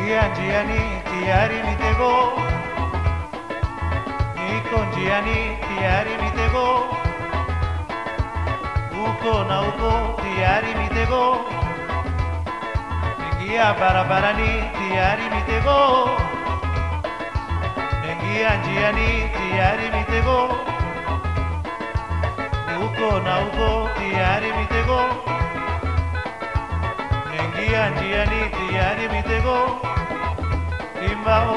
Naingia njiani tayari mitego, niko njiani tayari mitego, huko na huko tayari mitego, ingia barabarani tayari mitego, ingia njiani tayari mitego, huko na huko tayari mitego ingia njiani tayari mitego imbao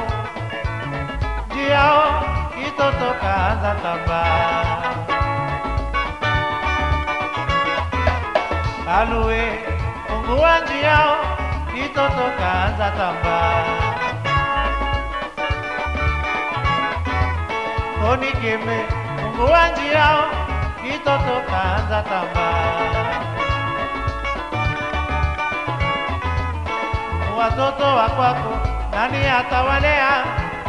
njiao kitoto kaanza tamba alue fungua njiao kitoto kaanza tamba onikeme fungua njiao kitoto kaanza tamba watoto wa kwako nani atawalea?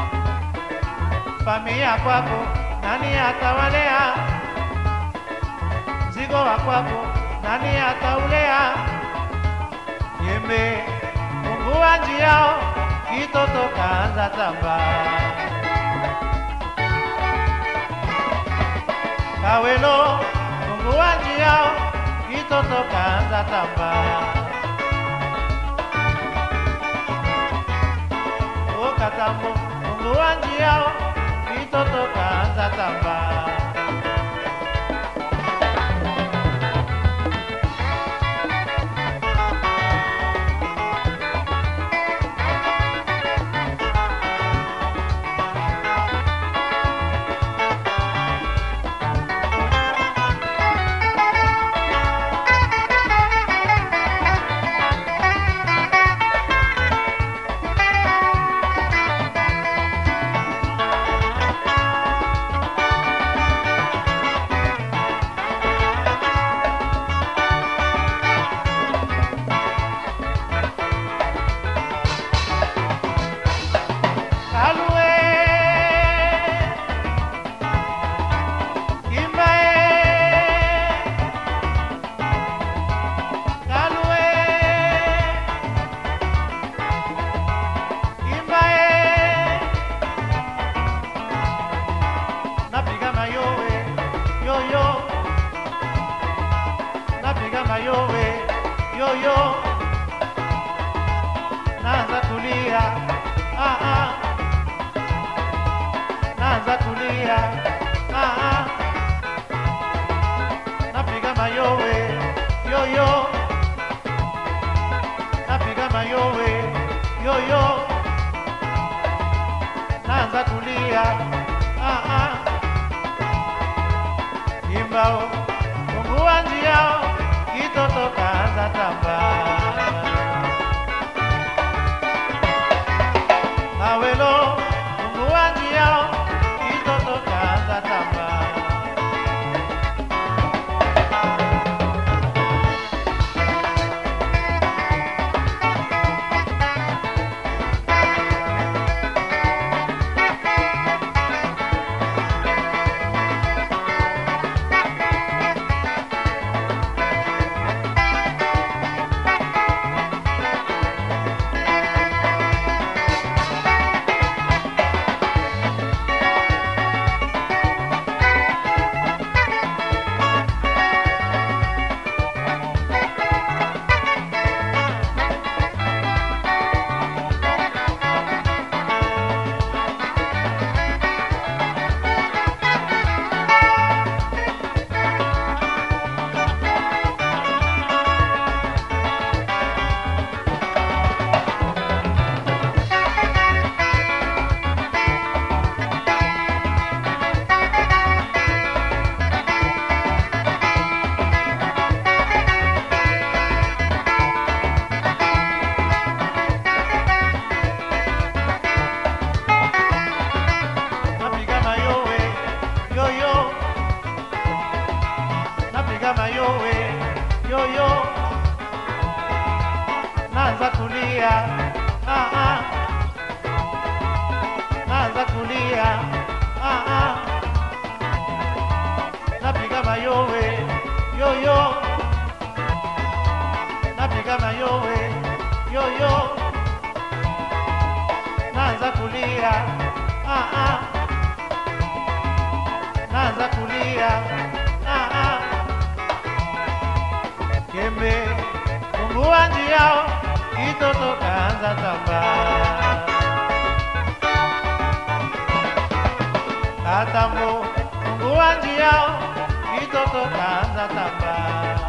Familia kwako nani atawalea? Mzigo wa kwako nani ataulea? Yembe fungua njiao, kitoto kaanza tamba. Kawelo fungua njiao, kitoto kaanza tamba. katambo fungua njiao kitoto kaanza tamba Kalue Kimbae Kalue Kimbae Napiga mayowe yo yo Napiga mayowe yo yo Naanza kulia ah ah naanza kulia ah, ah. napiga mayowe yoyo napiga mayowe yoyo naanza kulia ah, ah. imbao fungua njiao kitoto kaanza tamba awelo fungua njiao kitoto kaanza tamba napiga mayowe yoyo napiga mayowe yoyo naanza kulia ah, ah. naanza kulia ah, ah. napiga mayowe yoyo napiga mayowe yoyo kulia ah, ah. naanza kulia ah, ah. Kembe fungua njia, kitoto kaanza tamba. Katambo fungua njia, kitoto kaanza tamba.